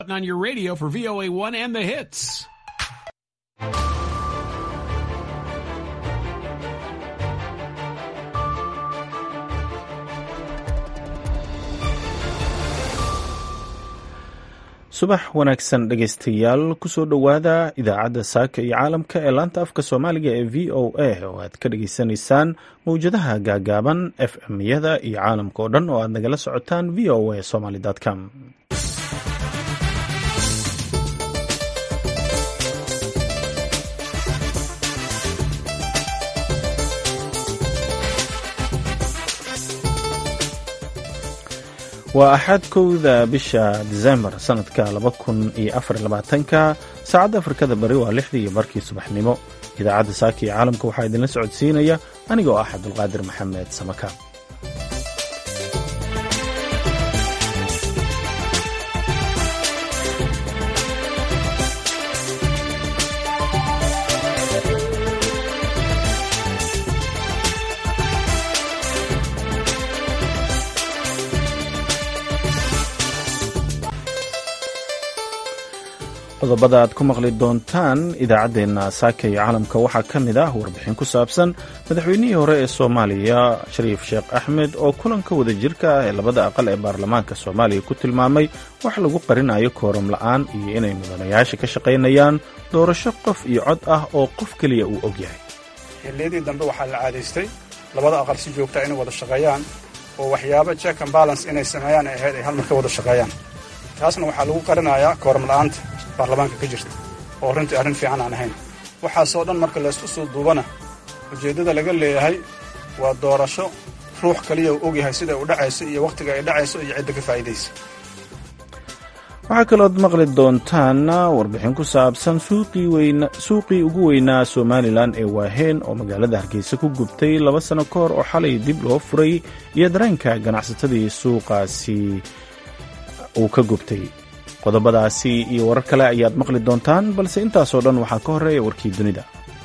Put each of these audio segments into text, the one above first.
on your radio for VOA1 and the hits. subax wanaagsan dhegaystayaal kusoo dhowaada idaacadda saaka iyo caalamka ee laanta afka soomaaliga ee v o a oo aad ka dhageysanaysaan mawjadaha gaagaaban f m yada iyo caalamka oo dhan oo aad nagala socotaan v o a somaly com waa axad kowda bisha disembar sanadka laba kun iyo afar labaatanka saacadda afrikada bari waa lixdii iyo barkii subaxnimo idaacadda saaka iyo caalamka waxaa idinla socodsiinaya anigoo ah cabdulqaadir maxamed samaka qodobada aad ku maqli doontaan idaacaddeenna saaka iyo caalamka waxaa ka mid ah warbixin ku saabsan madaxweynihii hore ee soomaaliya shariif sheekh axmed oo kulanka wada jirka ah ee labada aqal ee baarlamaanka soomaaliya ku tilmaamay wax lagu qarinayo kooram la'aan iyo inay mudanayaasha ka shaqaynayaan doorasho qof iyo cod ah oo qof keliya uu og yahay xilliyadii dambe waxaa la caadaystay labada aqal si joogta inay wada shaqeeyaan oo waxyaabo check and balance inay sameeyaan ay ahayd ay hal mar ka wada shaqeeyaan taasna waxaa lagu qarinayaa kooram la'aanta baarlamaanka ka jirta oo runtii arrin fiican aan ahayn waxaasoo dhan marka laysku soo duubana ujeeddada laga leeyahay waa doorasho ruux kaliya uu ogyahay siday u dhacayso iyo wakhtiga ay dhacayso iyo cidda ka faa'iidaysa waxaa kalood maqli doontaan warbixin ku saabsan suuqii ugu weynaa somalilan ee waaheen oo magaalada hargeysa ku gubtay laba sano ka hor oo xalay dib loo furay iyo dareenka ganacsatadii suuqaasi uu ka gubtay qodobadaasi iyo warar kale ayaad maqli doontaan balse intaasoo dhan waxaa ka horreeya warkii dunida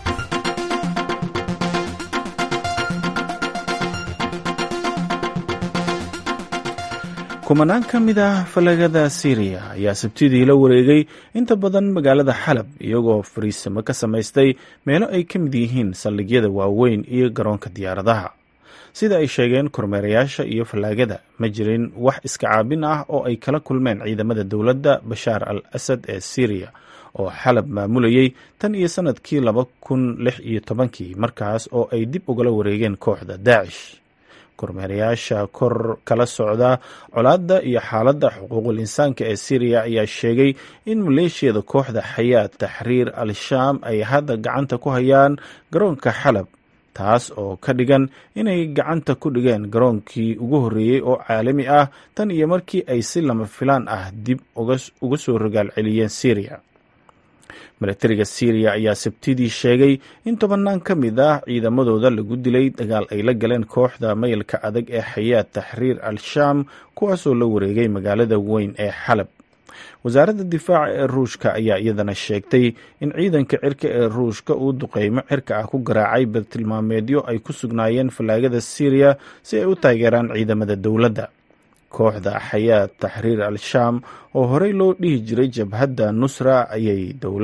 kumanaan ka mid ah falagada syriya ayaa sabtidii la wareegay inta badan magaalada xalab iyagoo fariisimo ka samaystay meelo ay ka mid yihiin saldhigyada waaweyn iyo garoonka diyaaradaha sida ay sheegeen kormeerayaasha iyo fallaagada ma jirin wax iska caabin ah oo ay kala kulmeen ciidamada dowladda bashaar al asad ee syriya oo xalab maamulayay tan iyo sannadkii laba kun lix iyo tobankii markaas oo ay dib ugala wareegeen kooxda daacish kormeerayaasha kor kala socda colaadda iyo xaaladda xuquuqul insaanka ee syriya ayaa sheegay in maleeshiyada kooxda xayaad taxriir al shaam ay hadda gacanta ku hayaan garoonka xalab taas oo ka dhigan inay gacanta ku dhigeen garoonkii ugu horreeyey oo caalami ah tan iyo markii ay si lama filaan ah dib uga soo rogaal celiyeen syriya milatariga syriya ayaa sabtidii sheegay in tobannaan ka mid ah ciidamadooda lagu dilay dagaal ay la galeen kooxda mayalka adag ee xayaad taxriir al shaam kuwaasoo la wareegay magaalada weyn ee xalab wasaaradda difaaca ee ruushka ayaa iyadana sheegtay in ciidanka cirka ee ruushka uu duqeymo cirka ah ku garaacay badtilmaameedyo ay ku sugnaayeen fallaagada syriya si ay u taageeraan ciidamada dowladda kooxda xayaad taxriir al shaam oo horey loo dhihi jiray jabhadda nusra ayay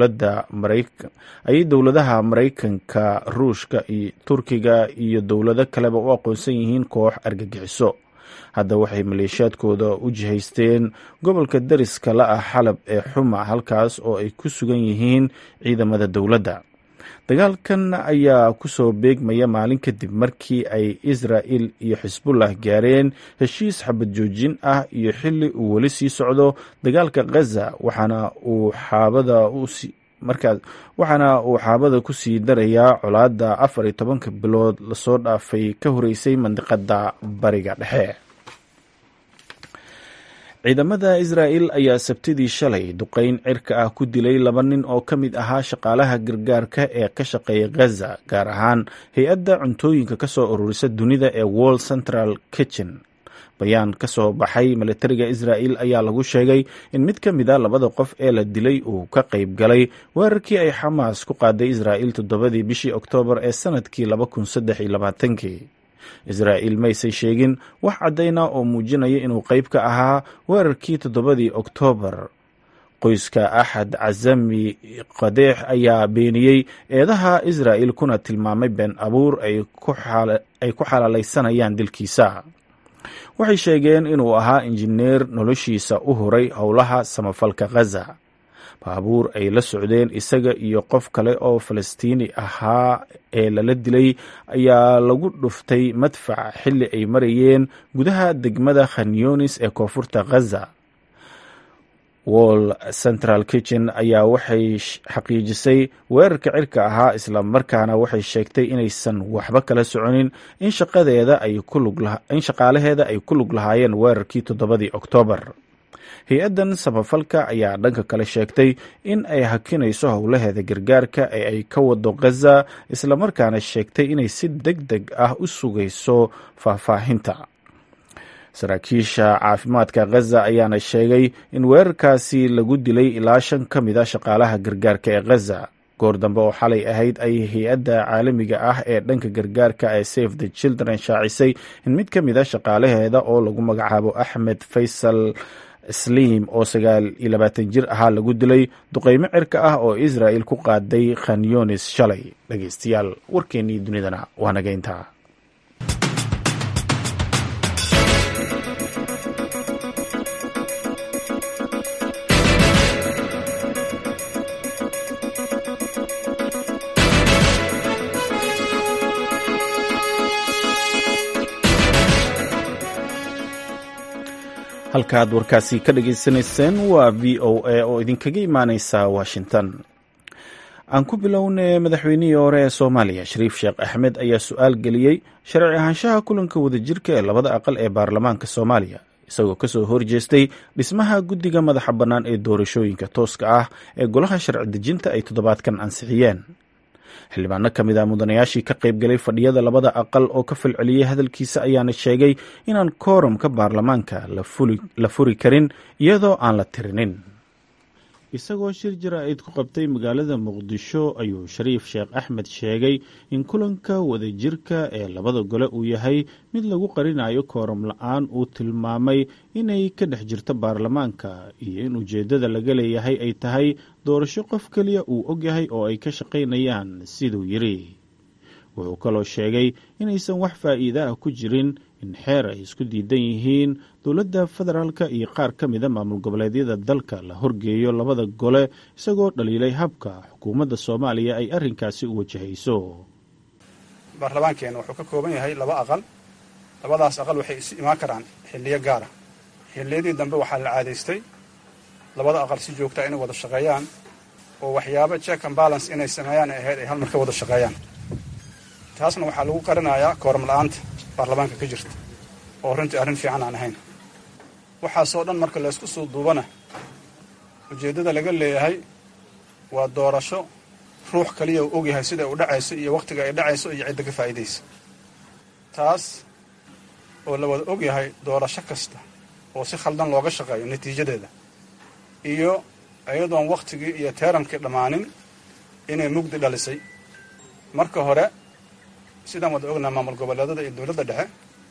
ayay dowladaha maraykanka ruushka iyo turkiga iyo dowlado kaleba u aqoonsan yihiin koox argagixiso hadda waxay maleeshiyaadkooda u jihaysteen gobolka dariska la ah xalab ee xuma halkaas oo ay ku sugan yihiin ciidamada dowladda dagaalkan ayaa kusoo beegmaya maalin kadib markii ay israa'il iyo xisbullah gaareen heshiis xabad joojin ah iyo xilli uu weli sii socdo dagaalka khaza waxaana uu xaabada markaas waxaana uu xaabada ku sii darayaa colaadda afar iyo tobanka bilood lasoo dhaafay ka horeysay mandiqada bariga dhexe ciidamada israa'il ayaa sabtidii shalay duqeyn cirka ah ku dilay laba nin oo ka mid ahaa shaqaalaha gargaarka ee ka shaqeeya ghaza gaar ahaan hay-adda cuntooyinka ka soo ururisa dunida ee world central kitchen bayaan ka soo baxay milatariga israa'il ayaa lagu sheegay in mid ka mid a labada qof ee la dilay uu ka qayb galay weerarkii ay xamaas ku qaaday israa'il toddobadii bishii oktoobar ee sanadkii laba kun saddex iyo labaatankii israa'iil maysay sheegin wax caddayna oo muujinaya inuu qayb ka ahaa weerarkii toddobadii oktoobar qoyska axad casami qadeex ayaa beeniyey eedaha israa'il kuna tilmaamay been abuur ay ku xalaalaysanayaan dilkiisa waxay sheegeen inuu ahaa injineer noloshiisa u huray howlaha samafalka khaza baabuur ay la socdeen isaga iyo qof kale oo falastiini ahaa ee lala dilay ayaa lagu dhuftay madfac xilli ay marayeen gudaha degmada khanyunis ee koonfurta khaza wall central kitchen ayaa waxay xaqiijisay weerarka cirka ahaa isla markaana waxay sheegtay inaysan waxba kala soconin in shaqaalaheeda ay ku lug lahaayeen weerarkii toddobadii oktoobar hay-addan samafalka ayaa dhanka kale sheegtay in ay hakinayso howlaheeda gargaarka ee ay ka wado khaza islamarkaana sheegtay inay si deg deg ah u sugayso faahfaahinta saraakiisha caafimaadka khaza ayaana sheegay in weerarkaasi lagu dilay ilaa shan ka mid a shaqaalaha gargaarka ee khaza goor dambe oo xalay ahayd ay hay-adda caalamiga ah ee dhanka gargaarka ee safe the children shaacisay in mid ka mid a shaqaalaheeda oo lagu magacaabo axmed faysal sliim oo sagaal iyo labaatan jir ahaa lagu dilay duqeymo cirka ah oo israa'il ku qaaday khanyunis shalay dhegeystayaal warkeennii dunidana waa nageyntaa halka aad warkaasi ka dhageysanayseen waa v o a oo idinkaga imaaneysa washington aan ku bilownay madaxweynihii hore ee soomaaliya shariif sheekh axmed ayaa su-aal geliyey sharci ahaanshaha kulanka wadajirka ee labada aqal ee baarlamaanka soomaaliya isagoo kasoo horjeestay dhismaha guddiga madaxa bannaan ee doorashooyinka tooska ah ee golaha sharci dejinta ay toddobaadkan ansixiyeen xildhibaano ka mid a mudanayaashii ka qayb galay fadhiyada labada aqal oo ka falceliyey hadalkiisa ayaana sheegay inaan kooramka baarlamaanka la furi karin iyadoo aan la tirinin isagoo shir jaraa'id ku qabtay magaalada muqdisho ayuu shariif sheekh axmed sheegay in kulanka wadajirka ee labada gole uu yahay mid lagu qarinayo kooram la-aan uu tilmaamay inay ka dhex jirto baarlamaanka iyo in ujeeddada laga leeyahay ay tahay doorasho qof keliya uu ogyahay oo ay ka shaqaynayaan siduu yidhi wuxuu kaloo sheegay inaysan wax faa'iida ah ku jirin in xeer ay isku diidan yihiin dowladda federaalka iyo qaar ka mida maamul goboleedyada dalka la horgeeyo labada gole isagoo dhaliilay habka xukuumadda soomaaliya ay arrinkaasi u wajahayso baarlamaankeenna wuxuu ka kooban yahay laba aqal labadaas aqal waxay isu imaan karaan xilliyo gaara xilliyadii dambe waxaa la caadaystay labada aqal si joogtaa inay wada shaqeeyaan oo waxyaabo check and balance inay sameeyaan ay ahayd ay hal mar ka wada shaqeeyaan taasna waxaa lagu qarinayaa kooram la-aanta baarlamaanka ka jirta oo runtii arrin fiican aan ahayn waxaasoo dhan marka laysku soo duubana ujeeddada laga leeyahay waa doorasho ruux kaliya uu ogyahay sida u dhacayso iyo wakhtiga ay dhacayso iyo cidda ka faa'iidaysa taas oo la wada ogyahay doorasho kasta oo si khaldan looga shaqeeyo natiijadeeda iyo iyadoon wakhtigii iyo teerankii dhammaanin inay mugdi dhalisay marka hore sidaan wada ognaa maamul goboleedada iyo dowladda dhexe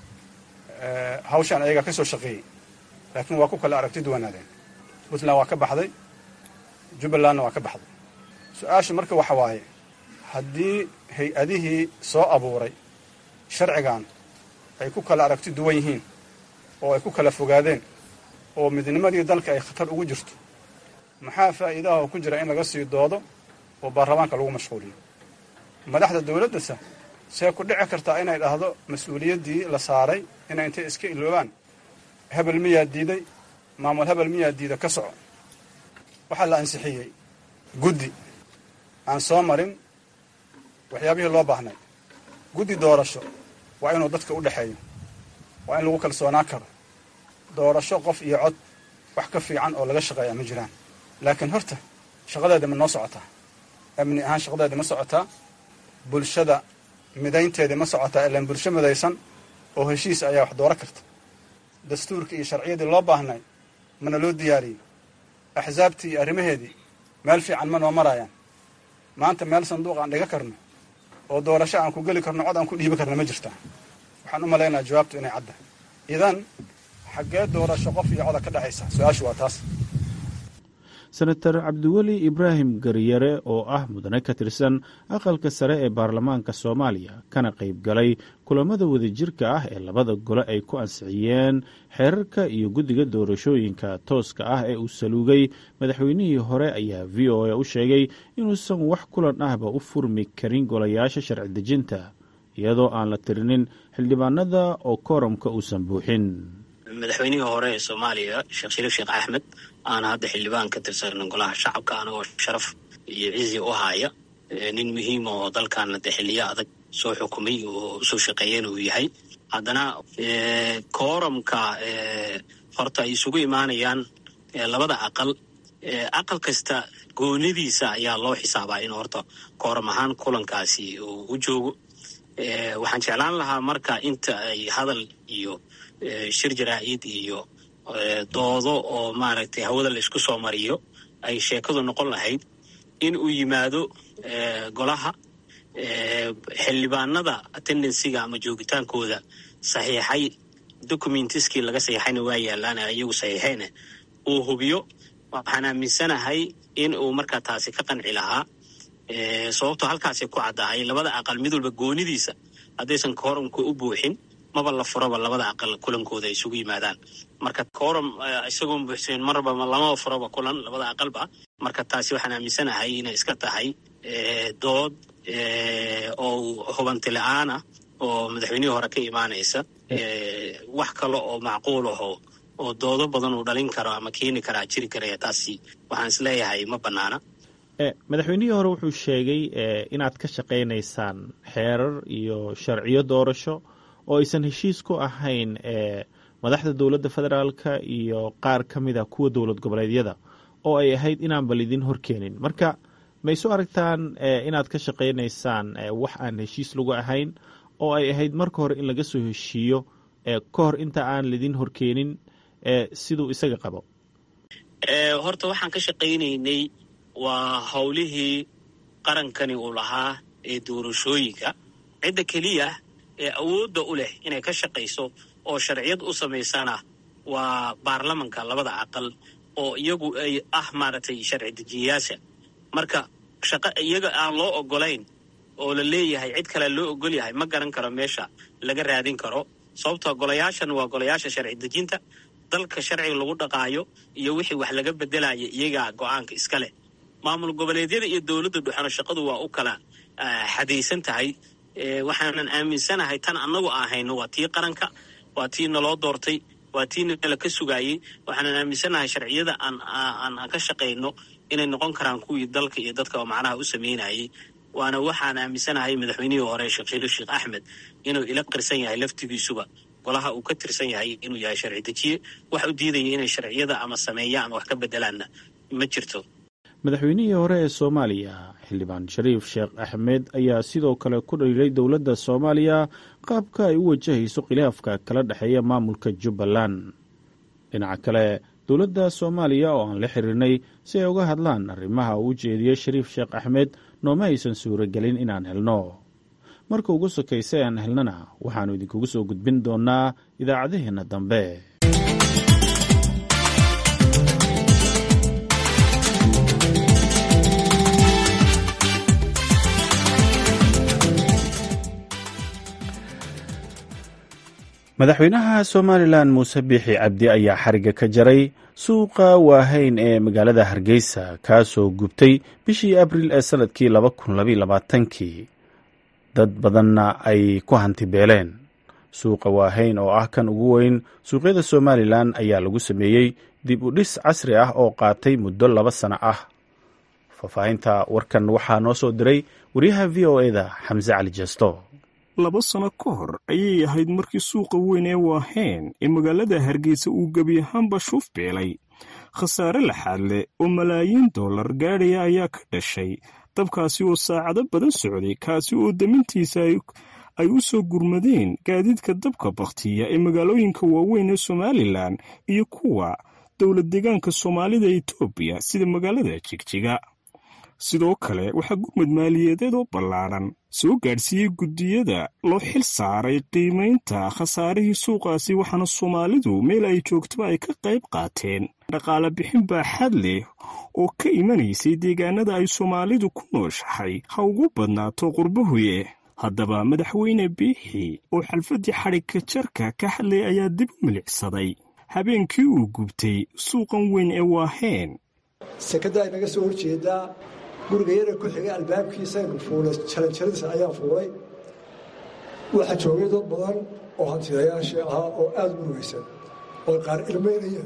hawshaan ayagaa ka soo shaqeeyey laakiin waa ku kala aragti duwanaadeen puntland waa ka baxday jubbalandna waa ka baxday su-aasha marka waxa waaye haddii hay-adihii soo abuuray sharcigan ay ku kala aragti duwan yihiin oo ay ku kala fogaadeen oo midnimadii dalka ay khatar ugu jirto maxaa faa'iidaha oo ku jira in laga sii doodo oo baarlamaanka lagu mashquuliyo madaxda dowladdasa see ku dhici kartaa inay dhahdo mas-uuliyaddii la saaray inay intay iska iloobaan hebel miyaa diiday maamul hebel miyaa diida ka soco waxaa la ansixiyey guddi aan soo marin waxyaabihii loo baahnay guddi doorasho waa inuu dadka u dhexeeyo waa in lagu kalsoonaan karo doorasho qof iyo cod wax ka fiican oo laga shaqeeya ma jiraan laakiin horta shaqadeeda ma noo socotaa amni ahaan shaqadeeda ma socotaa bulshada midaynteeda ma socotaa ilaan bulsho midaysan oo heshiis ayaa wax dooro karta dastuurkii iyo sharciyadii loo baahnay mana loo diyaariyey axsaabtii iyo arrimaheedii meel fiican ma noo maraayaan maanta meel sanduuq aan dhiga karno oo doorasho aan ku geli karno cod aan ku dhiibi karno ma jirtaa waxaan u malaynayaa jawaabtu inay cadda idan xaggee doorasho qof iyo coda ka dhexaysa su-aashu waa taas senator cabdiweli ibraahim garyare oo ah mudane ka tirsan aqalka sare ee baarlamaanka soomaaliya kana qayb galay kulamada wadajirka ah ee labada gole ay ku ansixiyeen xeerarka iyo guddiga doorashooyinka tooska ah ee uu saluugay madaxweynihii hore ayaa v o a u sheegay inuusan wax kulan ahba u furmi karin golayaasha sharci dejinta iyadoo aan la tirinin xildhibaanada oo kooramka uusan buuxin madaxweynihii hore ee soomaaliya sheekh shariif sheekh axmed aana hadda xildhibaan ka tirsan golaha shacabka anagoo sharaf iyo cizi u haya nin muhiima oo dalkaana de xiliyo adag soo xukumay oo usoo shaqeeyana uu yahay haddana kooramka horta ay isugu imaanayaan labada aqal aqal kasta goonidiisa ayaa loo xisaabaa in horta kooram ahaan kulankaasi uu u joogo waxaan jeclaan lahaa marka inta ay hadal iyo shir jaraa'id iyo doodo oo maaragtay hawada la isku soo mariyo ay sheekadu noqon lahayd in uu yimaado golaha xildhibaanada attendansiga ama joogitaankooda saxiixay documentiskii laga saxiixayna waa yaalaan iyagu saxiixeyne uu hubiyo waxaan aaminsanahay in uu markaa taasi ka qanci lahaa sababtoo halkaasay ku caddahay labada aqal mid walba goonidiisa haddaysan kooramka u buuxin maba la furaba labada aqal kulankooda ay isugu yimaadaan marka kooram isagoon buuxsanin marba lamaba furaba kulan labada aqalba marka taasi waxaan aaminsanahay inay iska tahay dood oo hubanti la-aana oo madaxweynihii hore ka imaanaysa wax kale oo macquul aho oo doodo badan uu dhalin karo ama keeni karaa jiri karaya taasi waxaan isleeyahay ma bannaana madaxweynihii hore wuxuu sheegay inaad ka shaqaynaysaan xeerar iyo sharciyo doorasho oo aysan heshiis ku ahayn madaxda dowladda federaalka iyo qaar ka mid a kuwa dowlad goboleedyada oo ay ahayd inaanba lidin horkeenin marka may soo aragtaan inaad ka shaqaynaysaan wax aan heshiis lagu ahayn oo ay ahayd marka hore in laga soo heshiiyo ka hor inta aan lidin horkeenin siduu isaga qabo horta waxaan ka shaqaynaynay waa howlihii qarankani uu lahaa ee doorashooyinka cidda keliya ee awoodda u leh inay ka shaqayso oo sharciyad u samaysana waa baarlamanka labada aqal oo iyagu ay ah maaragtay sharci dejiyayaasha marka shaqo iyaga aan loo ogolayn oo la leeyahay cid kale loo ogol yahay ma garan karo meesha laga raadin karo sababtoo golayaashan waa golayaasha sharci dejinta dalka sharciga lagu dhaqaayo iyo wixii wax laga bedelaya iyagaa go-aanka iska leh maamul goboleedyada iyo dowladda dhuxano shaqadu waa u kala xadaysan tahay waxaanan aaminsanahay tan annagu aan hayno waa tii qaranka waa tii naloo doortay waa tii nala ka sugaayey waxaanan aaminsanahay sharciyada aan ka shaqayno inay noqon karaan kuwii dalka iyo dadka macnaha u sameynayay waana waxaan aaminsanahay madaxweynihii hore sheekh shariif sheekh axmed inuu ila qirsan yahay laftigiisuba golaha uu ka tirsan yahay inuu yahay sharci dejiye wax u diidaya inay sharciyada ama sameeyaan ama wax ka bedelaanna ma jirto madaxweynihii hore ee soomaaliya xildhibaan shariif sheekh axmed ayaa sidoo kale ku dhaliilay dowladda soomaaliya qaabka ay u wajahayso khilaafka kala dhexeeya maamulka jubbaland dhinaca kale dowladda soomaaliya oo aan la xiriirnay si ay uga hadlaan arrimaha uu u jeediyey shariif sheekh axmed nooma aysan suuragelin inaan helno marka ugu sokaysa aan helnana waxaannu idinkugu soo gudbin doonnaa idaacadaheenna dambe madaxweynaha somalilan muuse biixi cabdi ayaa xariga ka jaray suuqa waahayn ee magaalada hargeysa kaasoo gubtay bishii abriil ee sanadkii laba kun labaylabaaatankii dad badanna ay ku hanti beeleen suuqa waahayn oo ah kan ugu weyn suuqyada somalilan ayaa lagu sameeyey dib u dhis casri ah oo qaatay muddo laba sano ah faahfaahinta warkan waxaa noo soo diray wariyaha v o eda xamse cali jesto laba sano ka hor ayay ahayd markii suuqa weyn ee waahayn ee magaalada hargeysa uu gebi ahaanba shuuf beelay khasaare laxaad leh oo malaayiin dollar gaadhaya ayaa ka dhashay dabkaasi oo saacado badan socday kaasi oo damintiisa ay u soo gurmadeen gaadiidka dabka bakhtiya ee magaalooyinka waaweyn ee somalilan iyo kuwa dowlad deegaanka soomaalida etoobiya sida magaalada jigjiga sidoo kale waxaa gurmud maaliyadeed oo ballaadhan soo gaadhsiiyey guddiyada loo xil saaray qiimaynta khasaarihii suuqaasi waxaana soomaalidu meel ay joogtaba ay ka qayb qaateen dhaqaale bixin baaxad leh oo ka imanaysay deegaanada ay soomaalidu ku nooshahay ha ugu badnaato qurbahuye haddaba madaxweyne biixi oo xalfaddii xadhigka jarka ka hadlay ayaa dib u milicsaday habeenkii uu gubtay suuqan weyn ee waaheen sekada inaga soo horjeedaa guriga yara ku xigay albaabkiisaynu fuulay jaranjaradiisa ayaan fuulay waxaa joogay dad badan oo hantidayaashii ahaa oo aada murugaysan oo qaar ilmaynayeen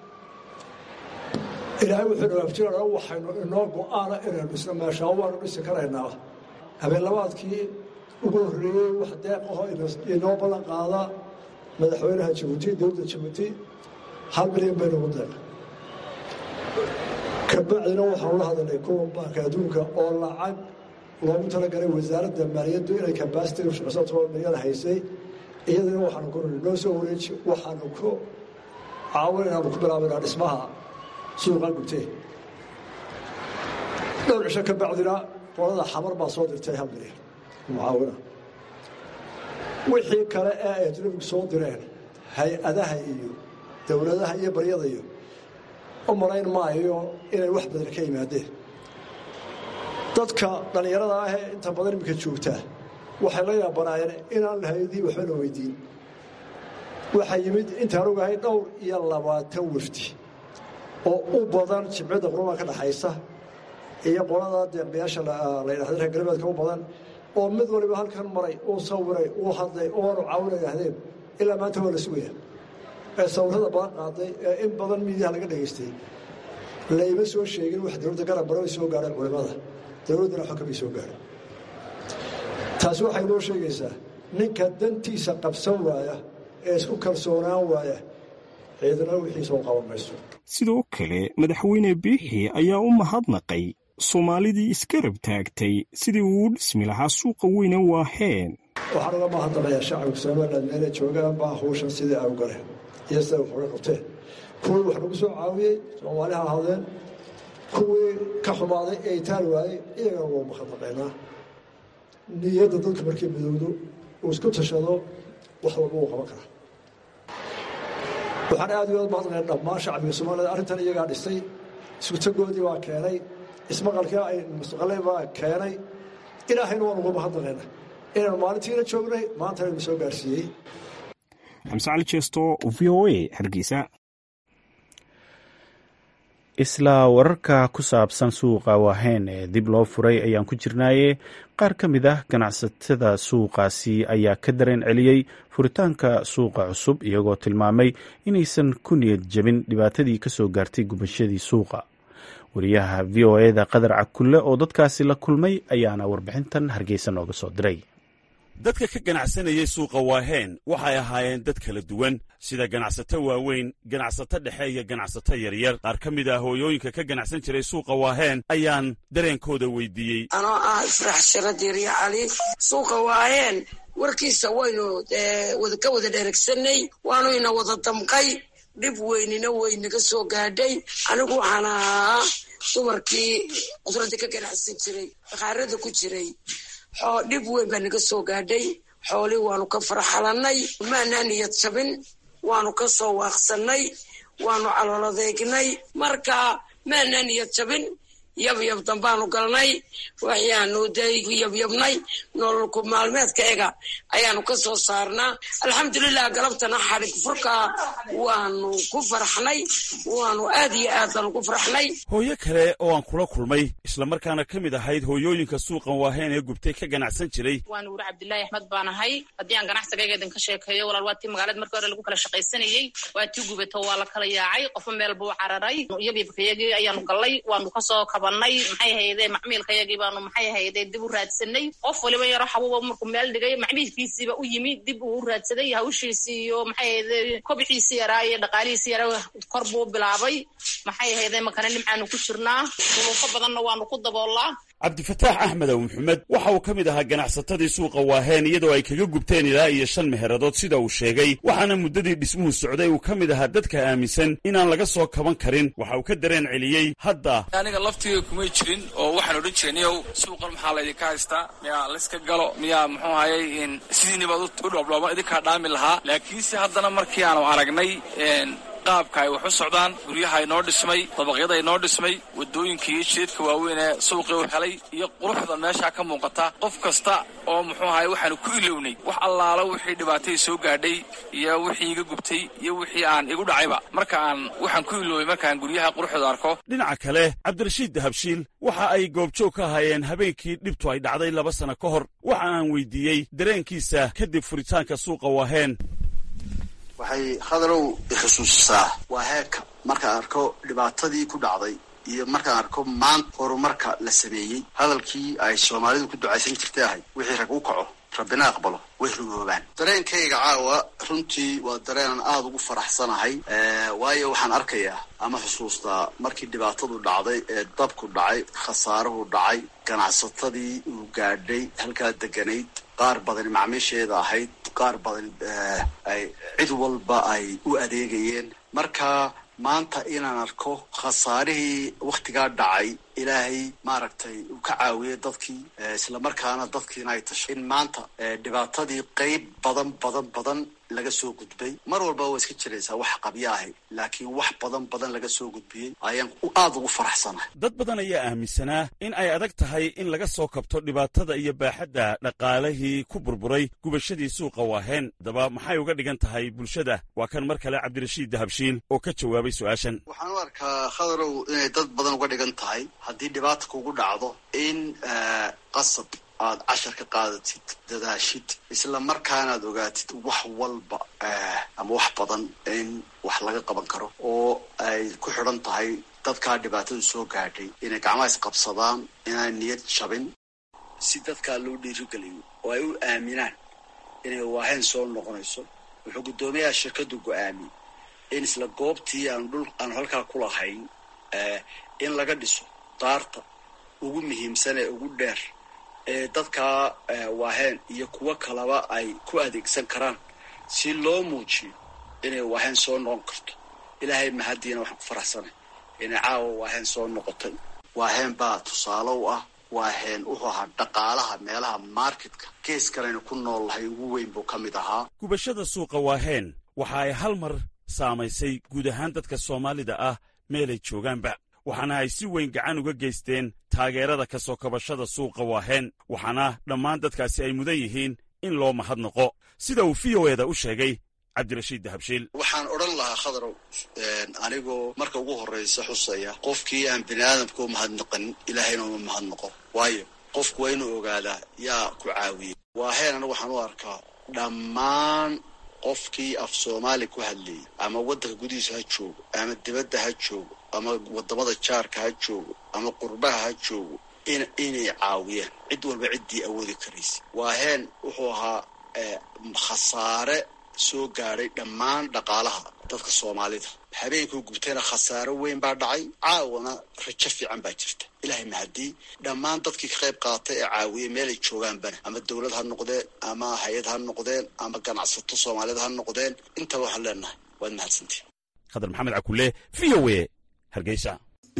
ilaahay wuxuu dhawaafjirana waxaynu inoo go-aana inaynu dhisno meeshaa waanu dhisi karaynaa habeenlabaadkii ugu horreeyey wax deeqaho inoo ballan qaada madaxweynaha jabuuti dowladda jabuuti hal milyan baynugu deeqa kabacdina waxaanu la hadalnay kuwa baanka adduunka oo lacag loogu talagalay wasaaradda maaliyaddu inay kabasitiga shaqasatoo milyan haysay iyadana waxaanu ku noo soo wareeji waxaanu ku caawin inaanu ku bilaabanaa dhismaha suuqa gubtee dhowr cisho ka bacdina qolada xamar baa soo dirtay hal milyan mucaawina wixii kale ee ay ajnabigu soo direen hay-adaha iyo dowladaha iyo baryada iyo u malayn maayo inay wax badan ka yimaadeen dadka dhallinyarada ahee inta badan iminka joogtaa waxay la yaabanaayeen inaan hay-adihii waxba la weydiin waxaa yimid intaan ogahay dhowr iyo labaatan wafdi oo u badan jimcadda qurmaa ka dhaxaysa iyo qolada deeqbiyaasha la yidhahda reer galbeedka u badan oo mid waliba halkan maray uu sawiray uu hadlay oanu caawina yidhaahdeen ilaa maanta waa la sugaya ee sawirada badan qaaday ee in badan miidiyaha laga dhegaystay layma soo sheegin wax dowladda garab bara way soo gaadheen culimmada dowladdana xogka bay soo gaadheen taasi waxay noo sheegaysaa ninka dantiisa qabsan waaya ee isku kalsoonaan waaya ciidana wixiisa u qaban mayso sidoo kale madaxweyne biixi ayaa u mahadnaqay soomaalidii iskarab taagtay sidii uu u dhismi lahaa suuqa weyne waaheen waxaan uga mahadnaqayaa shacabka somaliland meelay joogaan baa hawshan sidii ay u galeen iyo siday wax uga qabteen kuwii wax nagu soo caawiyey soomaali ha ahaadeen kuwii ka xumaaday ee itaal waayey iyagana waa mahadnaqaynaa niyadda dadka markii midowdo uu isku tashado wax walba uu qaban karaa waxaan aad iyo aad mahadnaqayn dhammaan shacbiga soomaalida arrintan iyagaa dhistay isutagoodii baa keenay ismaqalkii ay mustaqaleen baa keenay ilaahayna waan uga mahadnaqayna inaynu maalintiina joognay maantana inu soo gaarsiiyey xamse cali jeesto v o a hargeysa isla wararka ku saabsan suuqa waaheen ee dib loo furay ayaan ku jirnaaye qaar ka mid ah ganacsatada suuqaasi ayaa ka dareen celiyey furitaanka suuqa cusub iyagoo tilmaamay inaysan ku niyad jabin dhibaatadii kasoo gaartay gubashadii suuqa wariyaha v o eda qadar cakulle oo dadkaasi la kulmay ayaana warbixintan hargeysa nooga soo diray dadka ka ganacsanayay suuqa waaheen waxay ahaayeen dad kala duwan sida ganacsato waaweyn ganacsato dhexe iyo ganacsato yaryar qaar ka mid ah hooyooyinka ka ganacsan jiray suuqa waaheen ayaan dareenkooda weydiiyey anoo ah ifrax sharadirya cali suuqa waaheen warkiisa waynu ka wada dheregsanay waanu ina wada damqay dhib weynina weynaga soo gaadhay anigu waxaan ahaa dumarkii cudradda ka ganacsan jiray bakhaarada ku jiray dhib weyn baa naga soo gaadhay xoolii waanu ka farxalannay maanaa niyad jabin waanu ka soo waaqsannay waanu caloladeegnay marka maanaa niyad jabin yabyab dambaanu galnay waxyaanu daygu yabyabnay nololku maalmeedka ega ayaanu ka soo saarnaa alxamdulilah galabtana xadhig furka waanu ku farxnay waanu aad iyo aad baanu ku farxnay hooyo kale oo aan kula kulmay islamarkaana ka mid ahayd hooyooyinka suuqan waaheen ee gubtay ka ganacsan jiray waan wuri cabdilaahi axmed baan ahay haddii aan ganacsigaygeedan ka sheekeeyo walaal waa tii magaalada markii hore lagu kala shaqaysanayey waa tii gubato waa la kala yaacay qofba meel buu cararay yabyabkayagii ayaanu gallay waanu kasoo kabanay maxay hayde macmiilkayagii baanu maxay hayde dib u raadsanay qof waliba yaro xabuuba markuu meel dhigay macmiilkiisiiba u yimi dib uu u raadsaday hawshiisii iyo maxay hayde kobciisi yaraa iyo dhaqaalihiisi yaraa kor buu bilaabay maxay hayde makana nimcaanu ku jirnaa duruufo badanna waanu ku daboolaa cabdifataax axmedow maxamed waxa uu ka mid ahaa ganacsatadii suuqa waaheen iyadoo ay kaga gubteen ilaa iyo shan meheradood sida uu sheegay waxaana muddadii dhismuhu socday uu ka mid ahaa dadka aaminsan inaan laga soo kaban karin waxa uu ka dareen celiyey hadda aniga laftii aniga kumay jirin oo waxaan odhan jiray niyow suuqan maxaa laydinka haystaa miyaa layska galo miyaa muxuu hayay sidiinibaad u dhoobdhooban idinkaa dhaami lahaa laakiinse haddana markii aanu aragnay qaabka ay wax u socdaan guryaha inoo dhismay dabaqyada inoo dhismay wadooyinka iyo jidadka waaweyn ee suuqii u helay iyo quruxda meeshaa ka muuqata qof kasta oo muxuu ahay waxaanu ku ilownay wax allaala wixii dhibaatay soo gaadhay iyo wixii iga gubtay iyo wixii aan igu dhacayba marka aan waxaan ku iloobay markaan guryaha quruxda arko dhinaca kale cabdirashiid dahabshiil waxa ay goobjoog ka ahaayeen habeenkii dhibtu ay dhacday laba sanno ka hor waxa aan weydiiyey dareenkiisa kadib furitaanka suuqa waaheen waxay khadarow ixusuusisaa waa heerka markaan arko dhibaatadii ku dhacday iyo markaan arko maanta horumarka la sameeyey hadalkii ay soomaalidu ku ducaysan jirtay ahayd wixii rag u kaco rabbina aqbalo way rugoobaan dareenkayga caawa runtii waa dareenan aada ugu faraxsanahay waayo waxaan arkayaa ama xusuustaa markii dhibaatadu dhacday ee dabku dhacay khasaaruhu dhacay ganacsatadii uu gaadhay halkaa deganayd qaar badani macmiisheeda ahayd qaar badan ay cid walba ay u adeegayeen marka maanta inaan arko khasaarihii wakhtigaa dhacay ilaahay maaragtay uu ka caawiyey dadkii islamarkaana dadkiina ay tasho in maanta dhibaatadii qeyb badan badan badan laga soo gudbay mar walba waa iska jiraysaa wax qabyo ahay laakiin wax badan badan laga soo gudbiyey ayaan aada ugu faraxsanahay dad badan ayaa aaminsanaa in ay adag tahay in laga soo kabto dhibaatada iyo baaxadda dhaqaalihii ku burburay gubashadii suuqa waaheen haddaba maxay uga dhigan tahay bulshada waa kan mar kale cabdirashiid dahabshiil oo ka jawaabay su-aashan waxaan u arkaa khadarow inay dad badan uga dhigan tahay haddii dhibaata kugu dhacdo in qasab aad cashar ka qaadatid dadaashid isla markaanaad ogaatid wax walba ama wax badan in wax laga qaban karo oo ay ku xidhan tahay dadkaa dhibaatadu soo gaadhay inay gacmaha isqabsadaan inaan niyad jabin si dadkaa loo dhiirigeliyo oo ay u aaminaan inay waaheen soo noqonayso wuxuu guddoomiyaha shirkaddu go-aamiyey in isla goobtii aanu dhul aanu halkaa ku lahayn in laga dhiso daarta ugu muhiimsan ee ugu dheer ee dadkaa waaheen iyo kuwo kalaba ay ku adeegsan karaan si loo muujiyo inay waaheen soo noqon karto ilaahay mahadiina waxaan ku faraxsanay inay caawa waaheen soo noqotay waaheen baa tusaale u ah waaheen wuxuu ahaa dhaqaalaha meelaha marketka gees kalena ku nool lahay ugu weyn buu ka mid ahaa gubashada suuqa waaheen waxa ay hal mar saamaysay guud ahaan dadka soomaalida ah meelay joogaanba waxaana ay si weyn gacan uga geysteen taageerada ka soo kabashada suuqa waaheen waxaana dhammaan dadkaasi ay mudan yihiin in loo mahadnaqo sida uu v o eda u sheegay cabdirashiid dahabshiil waxaan odhan lahaa khadarow anigoo marka ugu horraysa xusaya qofkii aan bini aadamka u mahadnaqanin ilaahayna uma mahadnaqo waayo qofku waa inuu ogaadaa yaa ku caawiyey waaheen anigu waxaan u arkaa dhammaan qofkii af soomaali ku hadlayay ama waddanka gudihiisa ha joogo ama dibadda ha joogo ama wadamada jaarka ha joogo ama qurbaha ha joogo in inay caawiyaan cid walba ciddii awoodi karaysa waaheen wuxuu ahaa khasaare soo gaadhay dhammaan dhaqaalaha dadka soomaalida habeenkuu gubtayna khasaaro weyn baa dhacay caawana rajo fiican baa jirta ilaahay mahadii dhammaan dadkii ka qayb qaatay ee caawiyey meelay joogaanbana ama dowlad ha noqdeen ama hay-ad ha noqdeen ama ganacsato soomaalida ha noqdeen intaba waxaan leenahay waad mahadsantiin khadar maxamed cakule v o e hargeysa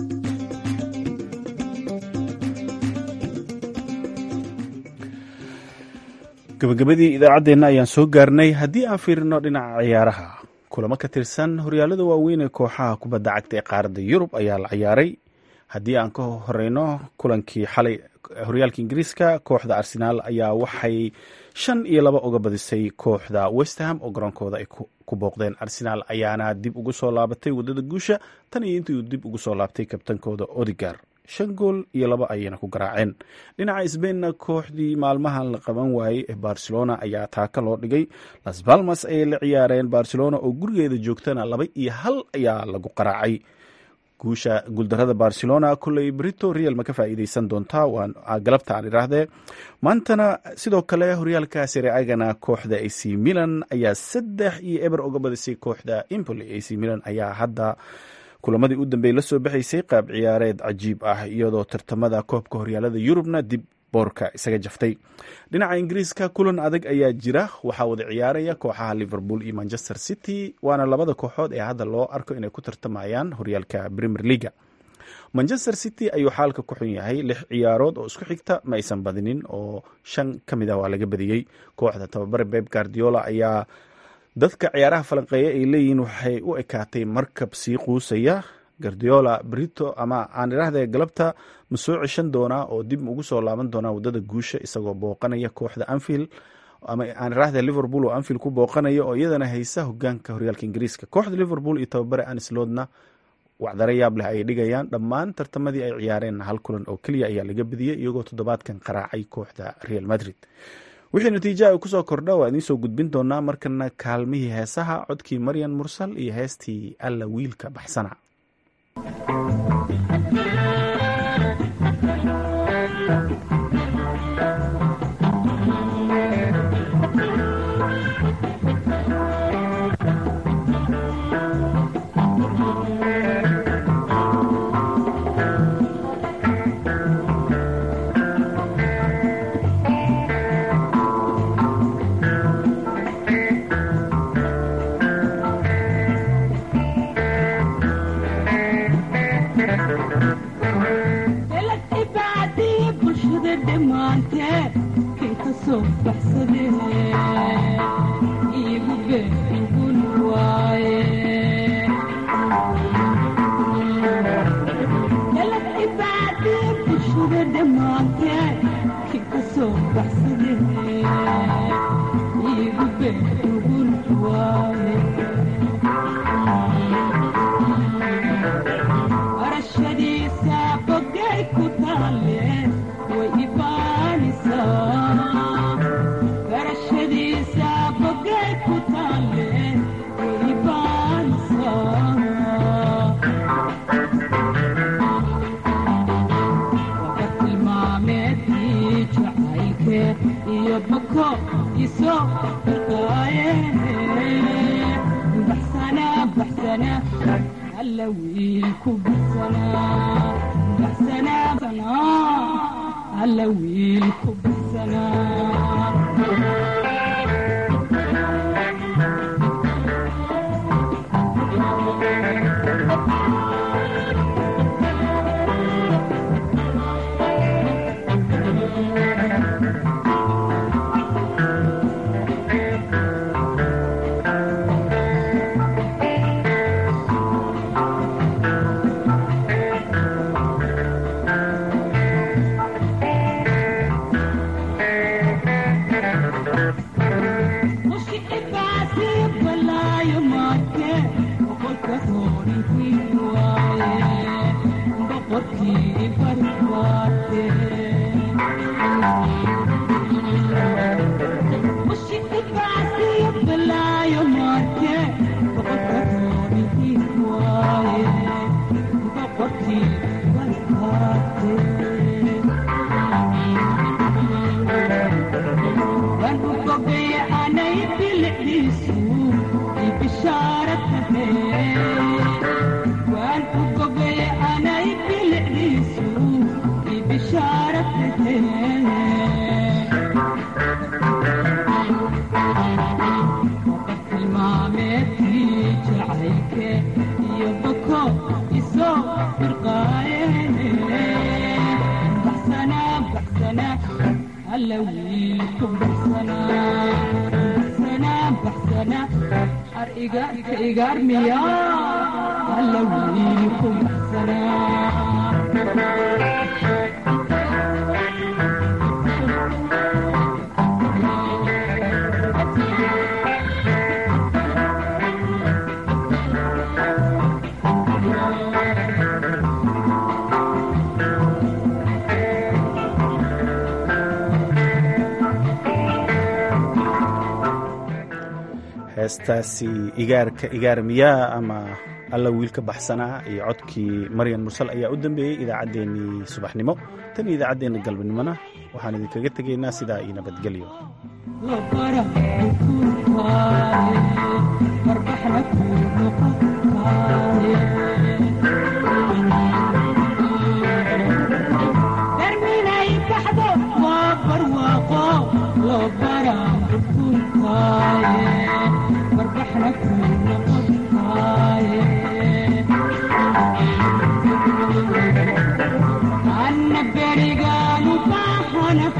gabagabadii idaacaddeenna ayaan soo gaarnay haddii aan fiirino dhinaca ciyaaraha kulamo ka tirsan horyaalada waaweyn ee kooxaha kubadda cagta ee qaaradda yurub ayaa la ciyaaray haddii aan ka horeyno kulankii xalay horyaalka ingiriiska kooxda arsenaal ayaa waxay shan iyo laba uga badisay kooxda westham oo garoonkooda ay ku booqdeen arsenaal ayaana dib ugu soo laabatay waddada guusha tan iyo intii uu dib ugu soo laabtay kabtankooda odigar shan gool iyo laba ayayna ku garaaceen dhinaca sbainna kooxdii maalmahan la qaban waayey ee barcelona ayaa taaka loo dhigay las balmas ayay la ciyaareen barcelona oo gurigeeda joogtana laba iyo hal ayaa lagu qaraacay guusha guuldarada barcelona kolley brito real ma ka faa'iideysan doontaa waa galabta aan idhaahdee maantana sidoo kale horyaalka sereagana kooxda ac milan ayaa saddex iyo eber uga badisay kooxda impoli ac milan ayaa hadda kulamadii u dambeeyey la soo baxaysay qaab ciyaareed cajiib ah iyadoo tartamada koobka horyaalada yurubna dib boorka isaga jaftay dhinaca ingiriiska kulan adag ayaa jira waxaa wada ciyaaraya kooxaha liverpool iyo manchester city waana labada kooxood ee hadda loo arko inay ku tartamayaan horyaalka premier leaga manchester city ayuu xaalka ku xun yahay lix ciyaarood oo isku xigta ma aysan badinin oo shan ka mid ah waa laga badiyey kooxda tababare beb guardiola ayaa dadka ciyaaraha falanqeeya ay leeyihiin waxay u ekaatay markab sii quusaya guardiola brito ama aan idhaahdee galabta ma soo ceshan doonaa oo dib ugu soo laaban doonaa wadada guusha isagoo booqanaya kooxda anfield ama aan idhahdee liverpool oo anfield ku booqanaya oo iyadana haysa hogaanka horyaalka ingiriiska kooxda liverpool iyo tababare anisloodna wacdaro yaab leh ayay dhigayaan dhammaan tartamadii ay ciyaareen hal kulan oo keliya ayaa laga badiyey iyagoo toddobaadkan qaraacay kooxda real madrid wixii natiijaha ay kusoo kordha waa idiin soo gudbin doonaa markana kaalmihii heesaha codkii maryan mursal iyo heestii alla wiilka baxsana heestaasi igaarka igaar miyaa ama alla wiilka baxsanaa iyo codkii maryan mursal ayaa u dambeeyey idaacaddeenii subaxnimo tan iyo idaacaddeenna galbanimona waxaan idinkaga tegaynaa sidaa iyo nabadgelyo Thank you. أنا